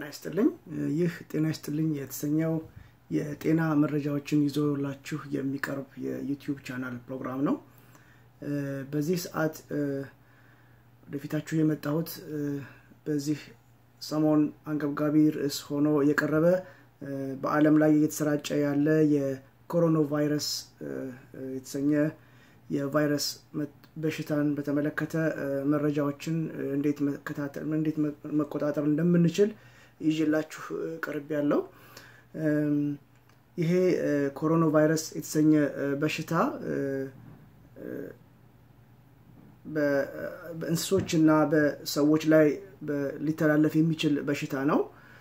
ይስጥልኝ። ይህ ጤና ይስጥልኝ የተሰኘው የጤና መረጃዎችን ይዞላችሁ የሚቀርብ የዩቲዩብ ቻናል ፕሮግራም ነው። በዚህ ሰዓት ወደፊታችሁ የመጣሁት በዚህ ሰሞን አንገብጋቢ ርዕስ ሆኖ የቀረበ በዓለም ላይ እየተሰራጨ ያለ የኮሮና ቫይረስ የተሰኘ የቫይረስ በሽታን በተመለከተ መረጃዎችን እንዴት መከታተል እንዴት መቆጣጠር እንደምንችል ይዤላችሁ ቅርብ ያለው ይሄ ኮሮና ቫይረስ የተሰኘ በሽታ በእንስሶች እና በሰዎች ላይ ሊተላለፍ የሚችል በሽታ ነው።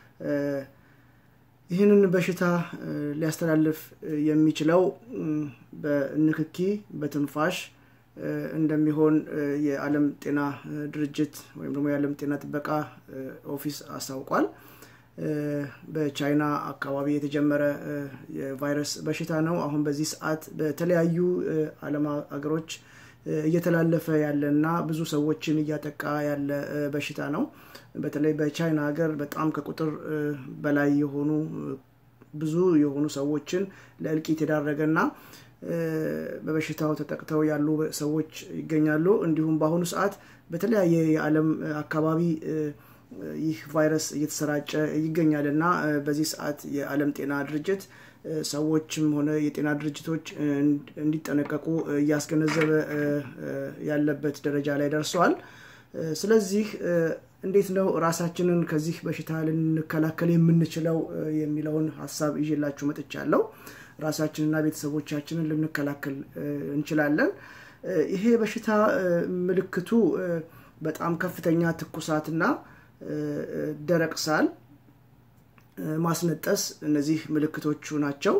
ይህንን በሽታ ሊያስተላልፍ የሚችለው በንክኪ፣ በትንፋሽ እንደሚሆን የዓለም ጤና ድርጅት ወይም ደግሞ የዓለም ጤና ጥበቃ ኦፊስ አስታውቋል። በቻይና አካባቢ የተጀመረ የቫይረስ በሽታ ነው። አሁን በዚህ ሰዓት በተለያዩ ዓለም ሀገሮች እየተላለፈ ያለ እና ብዙ ሰዎችን እያጠቃ ያለ በሽታ ነው። በተለይ በቻይና ሀገር በጣም ከቁጥር በላይ የሆኑ ብዙ የሆኑ ሰዎችን ለእልቂት የዳረገ እና በበሽታው ተጠቅተው ያሉ ሰዎች ይገኛሉ። እንዲሁም በአሁኑ ሰዓት በተለያየ የዓለም አካባቢ ይህ ቫይረስ እየተሰራጨ ይገኛል እና በዚህ ሰዓት የዓለም ጤና ድርጅት ሰዎችም ሆነ የጤና ድርጅቶች እንዲጠነቀቁ እያስገነዘበ ያለበት ደረጃ ላይ ደርሰዋል። ስለዚህ እንዴት ነው ራሳችንን ከዚህ በሽታ ልንከላከል የምንችለው የሚለውን ሀሳብ ይዤላችሁ መጥቻለሁ። ራሳችንና ቤተሰቦቻችንን ልንከላከል እንችላለን። ይሄ በሽታ ምልክቱ በጣም ከፍተኛ ትኩሳትና ደረቅ ሳል ማስነጠስ እነዚህ ምልክቶቹ ናቸው።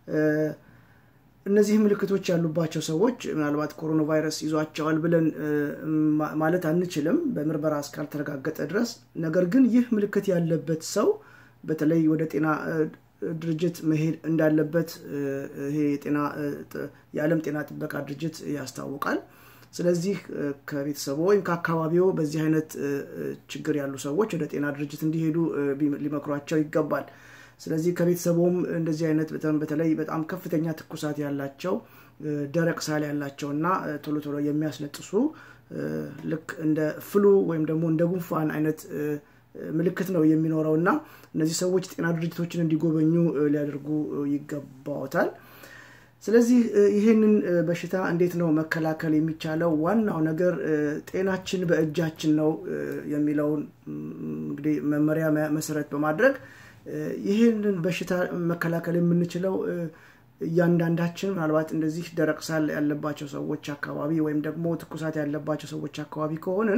እነዚህ ምልክቶች ያሉባቸው ሰዎች ምናልባት ኮሮና ቫይረስ ይዟቸዋል ብለን ማለት አንችልም በምርመራ እስካልተረጋገጠ ድረስ። ነገር ግን ይህ ምልክት ያለበት ሰው በተለይ ወደ ጤና ድርጅት መሄድ እንዳለበት ይሄ የዓለም ጤና ጥበቃ ድርጅት ያስታውቃል። ስለዚህ ከቤተሰቡ ወይም ከአካባቢው በዚህ አይነት ችግር ያሉ ሰዎች ወደ ጤና ድርጅት እንዲሄዱ ሊመክሯቸው ይገባል። ስለዚህ ከቤተሰቡም እንደዚህ አይነት በተለይ በጣም ከፍተኛ ትኩሳት ያላቸው ደረቅ ሳል ያላቸው እና ቶሎ ቶሎ የሚያስነጥሱ ልክ እንደ ፍሉ ወይም ደግሞ እንደ ጉንፋን አይነት ምልክት ነው የሚኖረው እና እነዚህ ሰዎች ጤና ድርጅቶችን እንዲጎበኙ ሊያደርጉ ይገባዎታል። ስለዚህ ይህንን በሽታ እንዴት ነው መከላከል የሚቻለው? ዋናው ነገር ጤናችን በእጃችን ነው የሚለውን እንግዲህ መመሪያ መሰረት በማድረግ ይህንን በሽታ መከላከል የምንችለው እያንዳንዳችን ምናልባት እንደዚህ ደረቅ ሳል ያለባቸው ሰዎች አካባቢ ወይም ደግሞ ትኩሳት ያለባቸው ሰዎች አካባቢ ከሆንን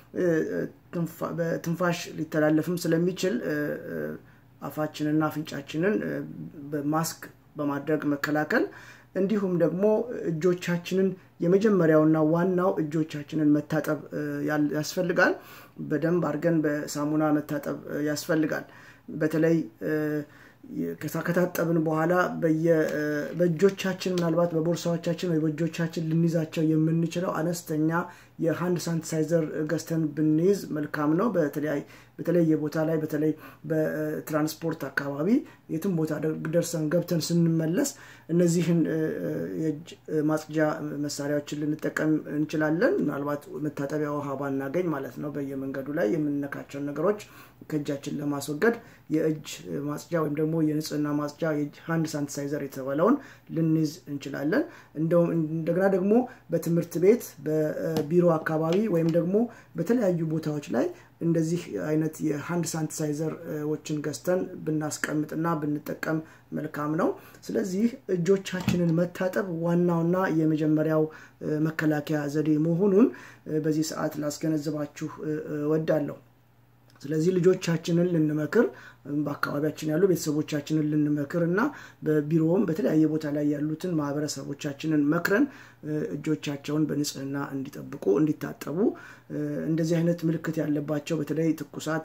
በትንፋሽ ሊተላለፍም ስለሚችል አፋችንና አፍንጫችንን በማስክ በማድረግ መከላከል እንዲሁም ደግሞ እጆቻችንን የመጀመሪያውና ዋናው እጆቻችንን መታጠብ ያስፈልጋል። በደንብ አድርገን በሳሙና መታጠብ ያስፈልጋል። በተለይ ከታጠብን በኋላ በእጆቻችን ምናልባት በቦርሳዎቻችን ወይ በእጆቻችን ልንይዛቸው የምንችለው አነስተኛ የሃንድ ሳኒታይዘር ገዝተን ብንይዝ መልካም ነው። በተለየ ቦታ ላይ በተለይ በትራንስፖርት አካባቢ የትም ቦታ ደርሰን ገብተን ስንመለስ እነዚህን የእጅ ማጽጃ መሳሪያዎችን ልንጠቀም እንችላለን። ምናልባት መታጠቢያ ውሃ ባናገኝ ማለት ነው። በየመንገዱ ላይ የምንነካቸውን ነገሮች ከእጃችን ለማስወገድ የእጅ ማጽጃ ወይም ደግሞ የንጽህና ማጽጃ ሃንድ ሳኒታይዘር የተባለውን ልንይዝ እንችላለን። እንደገና ደግሞ በትምህርት ቤት በቢሮ አካባቢ ወይም ደግሞ በተለያዩ ቦታዎች ላይ እንደዚህ አይነት የሃንድ ሳኒታይዘሮችን ገዝተን ብናስቀምጥና ብንጠቀም መልካም ነው። ስለዚህ እጆቻችንን መታጠብ ዋናውና የመጀመሪያው መከላከያ ዘዴ መሆኑን በዚህ ሰዓት ላስገነዝባችሁ ወዳለሁ። ስለዚህ ልጆቻችንን ልንመክር በአካባቢያችን ያሉ ቤተሰቦቻችንን ልንመክር እና በቢሮውም በተለያየ ቦታ ላይ ያሉትን ማህበረሰቦቻችንን መክረን እጆቻቸውን በንጽህና እንዲጠብቁ እንዲታጠቡ እንደዚህ አይነት ምልክት ያለባቸው በተለይ ትኩሳት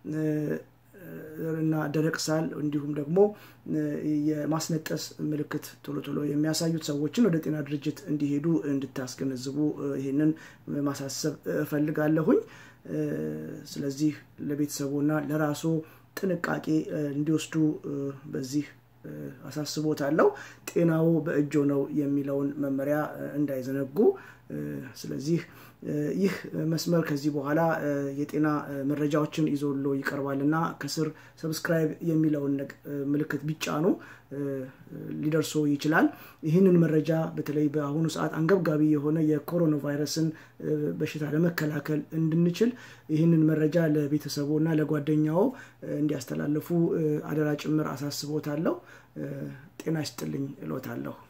እና ደረቅ ሳል እንዲሁም ደግሞ የማስነጠስ ምልክት ቶሎ ቶሎ የሚያሳዩት ሰዎችን ወደ ጤና ድርጅት እንዲሄዱ እንድታስገነዝቡ ይህንን ማሳሰብ እፈልጋለሁኝ። ስለዚህ ለቤተሰቡና ለራሱ ጥንቃቄ እንዲወስዱ በዚህ አሳስቦታለሁ። ጤናው በእጆ ነው የሚለውን መመሪያ እንዳይዘነጉ። ስለዚህ ይህ መስመር ከዚህ በኋላ የጤና መረጃዎችን ይዞሎ ይቀርባል እና ከስር ሰብስክራይብ የሚለውን ምልክት ቢጫኑ ሊደርሶ ይችላል። ይህንን መረጃ በተለይ በአሁኑ ሰዓት አንገብጋቢ የሆነ የኮሮና ቫይረስን በሽታ ለመከላከል እንድንችል ይህንን መረጃ ለቤተሰቡ እና ለጓደኛው እንዲያስተላልፉ አደራ ጭምር አሳስቦታለሁ። ጤና ይስጥልኝ እሎታለሁ።